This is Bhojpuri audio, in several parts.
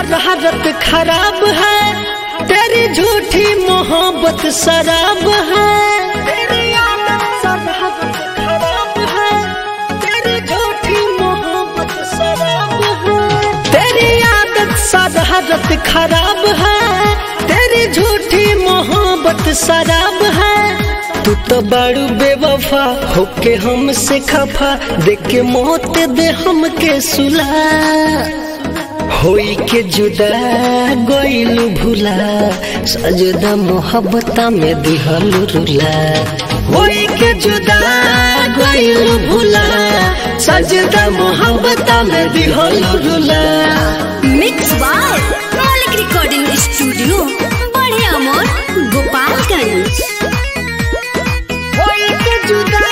शरारत खराब है तेरी झूठी मोहब्बत शराब है तेरी आदत शरारत खराब है तेरी झूठी मोहब्बत शराब है तेरी आदत शरारत खराब है तेरी झूठी मोहब्बत शराब है तू तो बड़ू बेवफा होके हमसे खफा देख के मौत दे हमके सुला होई के जुदा गोइलू भूला सजदा मोहब्बता में दिहल रुला होई के जुदा गोइलू भूला सजदा मोहब्बता में दिहल रुला mix by Maulik recording studio बड़े अमोर गोपालगंज होई के जुदा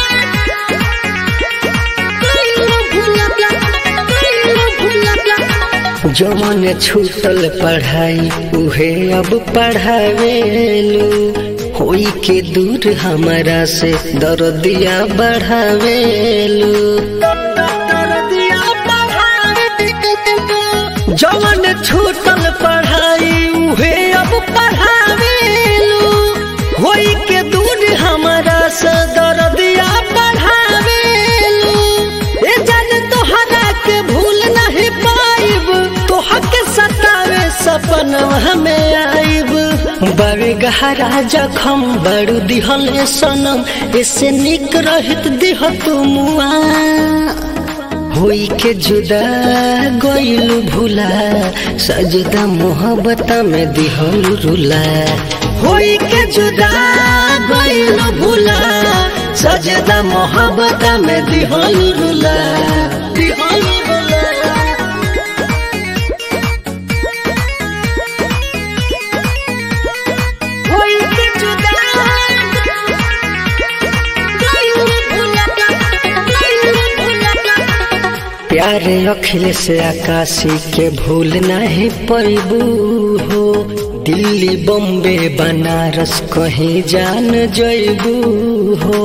गोइलू भूला गोइलू भूला जवन छूटल पढ़ाई उहे अब पढ़ावेलू होई के दूर हमारा से दर्दिया बढ़ावेलू जवन छूटल पढ़ाई उहे अब पढ़ावेलू होई के दूर हमारा से दर्दिया बढ़ावेलू ए जान तोहरा के भूल नहीं पाइब तोहर के सतावे सपनवा हमें आइब बड़े गहरा जखम बड़ू दिहल सनम ऐसे निक रहित दिह तुमुआ होई के जुदा गोइलू भूला सजदा मोहब्बता में दिहल रुला होई के जुदा गोइलू भूला सजदा मोहब्बता में दिहल रुला दिहल रुला होई के जुदा गोइलू भूला गोइलू भूला प्यारे अखिल से आकाशी के भूल नहीं पैबू हो दिल्ली बम्बे बनारस कहीं जान जैबू हो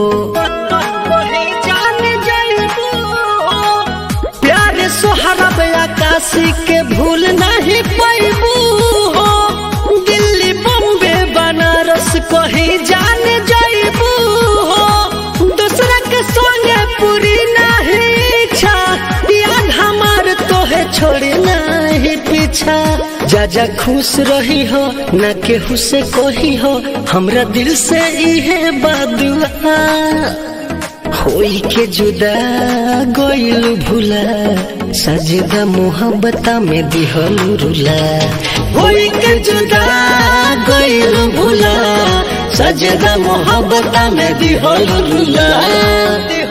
प्यारे सोहरब आकाशी के भूल नहीं पैबू हो दिल्ली बम्बे बनारस कहीं जान जैबू हो दूसरा के संगे पूरी नहीं इच्छा याद हमार तोहे छोड़े नहीं पीछा जा जा खुश रही हो न केहू से कही हो हमरा दिल से इहे बादुआ होई के जुदा गोइलू भूला सजदा मोहब्बता में दिहल रुला होई के जुदा गोइलू भूला सजदा मोहब्बता में दिहल रुला